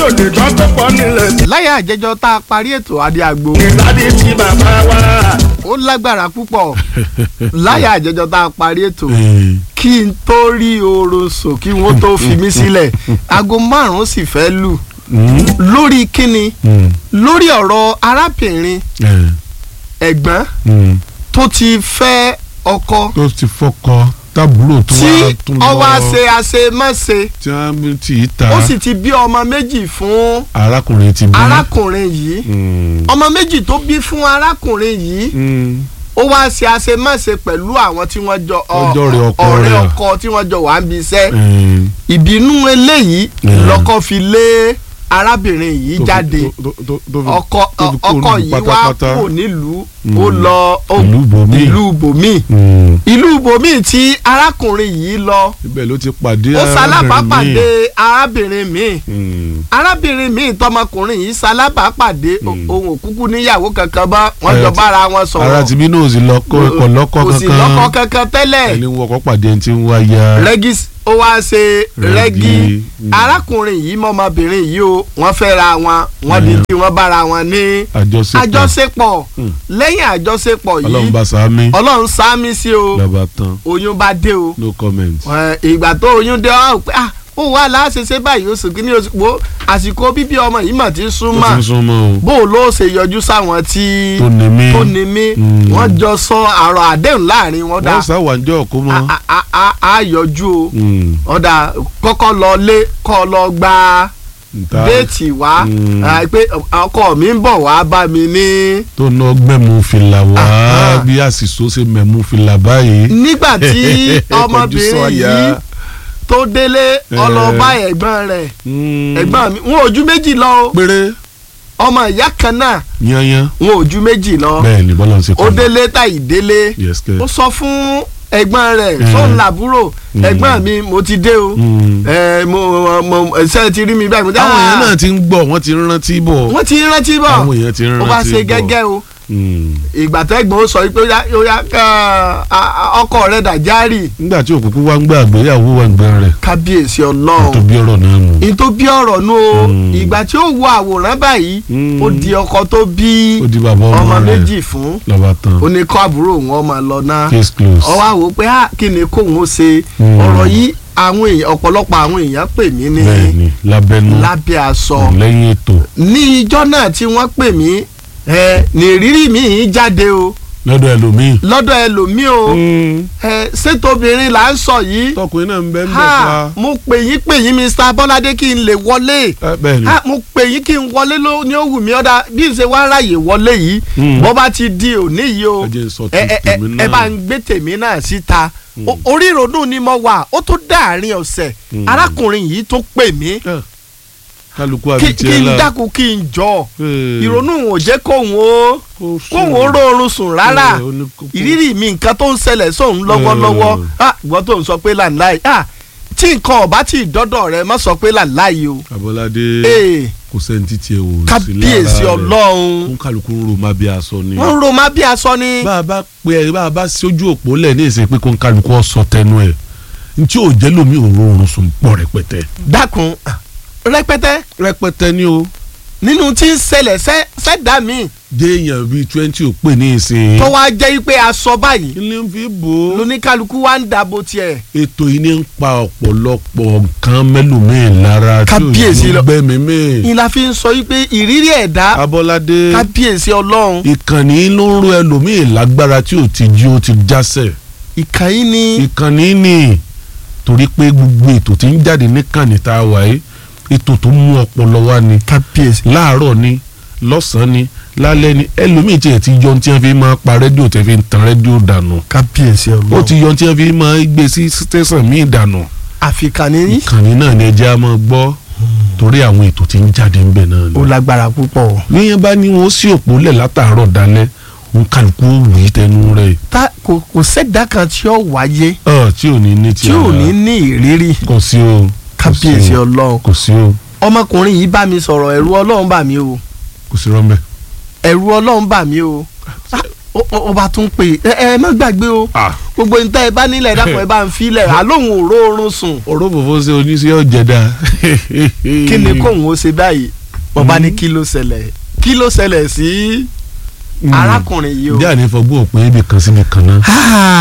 ò lè gbọ́ tó pọ̀ nílẹ̀. láyà àjẹjọ tá a parí ètò adé àgbo ìgbàdí tí bàbá wa. ó lágbára púpọ̀ láyà àjẹjọ tá a parí ètò Eh, kí n tó rí oorun sùn kí wọ́n tó fi mí sílẹ̀ aago márùn-ún sì fẹ́ lù mm, lórí kíni mm, lórí ọ̀rọ̀ arábìnrin eh, ẹ̀gbọ́n mm. tó ti fẹ́ ọkọ tó ti fọkọ tábúrò tó tí wá tún lọ ọwọ́ àṣe àṣemáṣe tí wọ́n ti í ta ó sì ti bí ọmọ méjì fún arákùnrin ti bí. arákùnrin yìí Mm, ọmọ méjì tó bí fún arákùnrin yìí mm, ó wá ṣe àṣemáṣe pẹ̀lú àwọn tí wọ́n jọ ọ- Ọjọ́ rẹ̀ ọkọ ọ̀rẹ́ rẹ̀. ọkọ tí wọ́n jọ wà ń bí iṣẹ́ eh, ìbínú eléyìí Yeah. lọ́kọ fi lé arábìnrin yìí tó fi- jáde tó- tó- tó- tó fi- ọkọ tó fi kúrò ọkọ nílùú yìí wá pátápátá. kúrò nílùú Mm. ó lọ ó- Ìlú ibòmíì. ìlú bòmíì Mm, ìlú bòmíì tí arákùnrin yìí lọ ibẹ̀ ló ti pàdé ó ṣalábàápàdé míì. arábìnrin míì Mm, arábìnrin míì tọmọkùnrin yìí ṣalábàápàdé Mm. ohun òkúkú níyàwó kankan bá wọn Ara jọ ti- bára wọn sọ̀rọ̀ ara ti bí náà ò sí lọ́kọ́ ẹ̀kọ́ lọ́kọ́ kò sí lọ́kọ kankan kankan tẹ́lẹ̀ ẹni wọ́n kọ́ pàdé ẹni tí ń wá ya. rẹ́gí ó wá ṣe rẹ́gí Rẹ́gí, mm. arákùnrin yìí mọ́mọbìnrin yìí o wọ́n fẹ́ ra wọn wọ́n di Mm. tí wọ́n bára wọn ní àjọṣepọ̀ àjọṣepọ̀ Mm. lẹ́yìn àjọṣepọ̀ ọlọ́run yìí bá sàmì ọlọ́run sáámi sí o lọ́ba tán oyún bá dé o no comment. Ẹ, ìgbà tó oyún dé ọ pé ah ó wà láṣẹṣẹ báyìí oṣù kìíní oṣù wo àsìkò bíbí ọmọ yìí mà ti ó ti súnmọ́ ń súnmọ́ o bó o ló ṣe yọjú sáwọn tí tó ní mí tó ní mí Mm. wọ́n jọ sọ àrò àdéhùn láàrin wọn dá wọ́n sáwàjọ́ kó mọ́. a- a- a- a yọjú o Mm, ọ̀dà kọ́kọ́ lọ lé kọ́ lọ gba nta déètì wá Mm. ah, pé ọkọ mi ń bọ̀ wá bá mi ní. tó ná gbẹ̀mú fìlà wá Aha. bí àṣìṣó ṣe mẹ̀mú fìlà báyìí. nígbà tí Kọjú ọmọbìnrin sọ́yà. yìí tó délé ọlọ́ba ẹ̀gbọ́n rẹ̀ Mm, ẹ̀gbọ́n mi wọn ò ju méjì lọ o péré ọmọ ìyá kan náà yanyan wọn ò ju méjì lọ bẹ́ẹ̀ ni bọ́lá ń ṣe ó délé tàyí délé yes kẹ́. ó sọ fún ẹ̀gbọ́n rẹ̀ Mm. sóun làbúrò Mm. ẹ̀gbọ́n mi mo ti dé o Mm. ẹ mo mo ṣe ti rí mi báyìí mo dá àwọn èèyàn náà ti ń gbọ́ wọ́n ti ń rántí bọ̀ wọ́n ti rántí bọ̀ àwọn èèyàn ti ń rántí ó bọ̀ bá ṣe gẹ́gẹ́ o Mm. ìgbà tẹ́gbọ̀n ó sọ pé ó yá ó yá ká, a- a- ọkọ rẹ̀ dàjárì nígbà tí òkùnkùn wá ń gbà àgbéyàwó wà ń gbà rẹ̀ kábíyèsí tó ọlọ́run bí ọ̀rọ̀ náà nù. ní tó bí ọ̀rọ̀ nù o Mm. ìgbà tí ó wo àwòrán báyìí Mm. ó di ọkọ tó bí ó di bàbá ọmọ ọmọ rẹ̀ méjì fún lọ́ba tán ó ní kọ́ àbúrò òun ọmọ lọ náà case close. ó wá wò ó pé ah, kí ni kóun ó ṣe Mm. ọ̀rọ̀ yìí àwọn èèyàn ọ̀pọ̀lọpọ̀ àwọn èèyàn pè mí ní bẹ́ẹ̀ni lábẹ́nú lábẹ́ aṣọ lẹ́yìn ètò ní ijọ́ náà tí wọ́n pè mí ẹ ní ìrírí mi jáde o lọ́dọ̀ ẹlòmíì. lọ́dọ̀ ẹlòmíì o ẹ ṣètòbìnrin là ń sọ yìí tọkùnrin náà ń bẹ́ ń bẹ́ ha pa. mo pè yín pè yín Mr. Bọ́ládé kí n lè wọlé Ẹ, bẹ́ẹ̀ni ha mo pè yín kí n wọlé ló ní ó wù mí ọ̀dà bí n ṣe wá ráàyè wọlé yìí Mm. bó bá ti di òní yìí o ẹ jẹ́ n sọ ẹ ẹ ẹ tèmi náà. ẹ bá ń gbé tèmi náà síta O- orí ìrònú ni mo wà ó tó dáàrin ọ̀sẹ̀ Mm. arákùnrin yìí tó pè mí Ẹ, kálukú kí àbí kí tiẹ̀ n la. dákun kí n jọ Ẹ, ìrònú ò jẹ́ kóhun ó kó sùn. kóhun ó rọrùn sùn rárá Ẹ, ó ní kó- ìrírí mi nǹkan tó ń ṣẹlẹ̀ sóun lọ́wọ́lọ́wọ́ Mm. ah ìwọ tó ń sọ pé làǹláì ah tí nǹkan ọ̀bá tí ìdọ́dọ̀ rẹ má sọ pé làǹláì o Abọ́ládé ee kò sẹ́ni títí ẹ wò sí kábíyèsí lára rẹ̀. ọlọ́run fún kálukú ń ro má bí aṣọ ni. wọ́n ń ro má bí aṣọ ni bá a bá pe ẹ bá a bá sójú òpó lẹ̀ ní ìsìn pé kó ń kálukú ọ̀sọ̀ tẹnu ẹ̀ ntí ò jẹ́ lómi òun oorun sùn pọ̀ rẹpẹtẹ. dákun ah, rẹpẹtẹ rẹpẹtẹ ni o nínú tí ń ṣẹlẹ̀ sẹ́- sẹ́dá mi déèyàn bíi twenty ò pè ní ìsìn. tó wá jẹ́ pé aṣọ báyìí ilé ń fi bò ó. lóníkálukú wá ń dàbò tiẹ̀ ètò yìí ní ń pa ọ̀pọ̀lọpọ̀ nǹkan mẹ́lòmíì lára tí Kábíyèsí ò lọ- ní gbẹ́mí mí. ìlà fi ń sọ wípé ìrírí ẹ̀dá Abọ́ládé kábíyèsí ọlọ́run ìkànnì ló ń ro ẹlòmíì lágbára tí ò ti jí ó ti jásẹ̀. ìkànnì ni ìkànnì ni torí pé gbogbo ètò tí ń jáde níkànnì tá a wà yìí ètò tó mú ọpọlọ wá ni kábíyèsí láàárọ̀ ni lọ́sàn-án ni lálẹ́ ni ẹlòmíì tiẹ̀ ti yọ ohun tí wọ́n fi máa pa rédíò tẹ́ fi ń tan rédíò dànù kábíyèsí ó ọlọ́run ti yọ ohun tí wọ́n fi máa gbé sí tẹ̀sán míì dànù àfikànnì ní ìkànnì náà ni ẹjẹ́ á máa gbọ́ torí àwọn ètò tí ń jáde ń bẹ̀ náà ó ni. lágbára púpọ̀ níyẹn bá ní wọn ó sí òpó lẹ̀ látàárọ̀ dalẹ́ òun kálukú ó wù í tẹnu rẹ̀ tá kò kò sẹ́dá kan tí ó wáyé ọ̀ tí ò ní ní ti tí ò ara. ní ní ìrírí kò sí o kò sí kábíyèsí o, ọlọ́run kò sí o ọmọkùnrin yìí bá mi sọ̀rọ̀ ẹ̀rù ọlọ́run bà mí o kò sí rọ́mbẹ́. ẹ̀rù ọlọ́run bà mí o Ah, ó- ó ó bá tún pè é ẹ ẹ má gbàgbé o ah ó gbogbo níta ẹ bá nílẹ̀ dàpọ̀ ẹ bá ń filẹ̀ àlóhùn òró oorun sùn ọ̀rọ̀ fòfó ṣe oníṣẹ́ ọ̀jẹ̀dá. kí ni kóhùn ó ṣe báyìí wọ́n bá ní kí ló ṣẹlẹ̀ kí ló ṣẹlẹ̀ sí arákùnrin yìí o. bí àní fọgbọ́n òpin ibì kan síbi kan náà.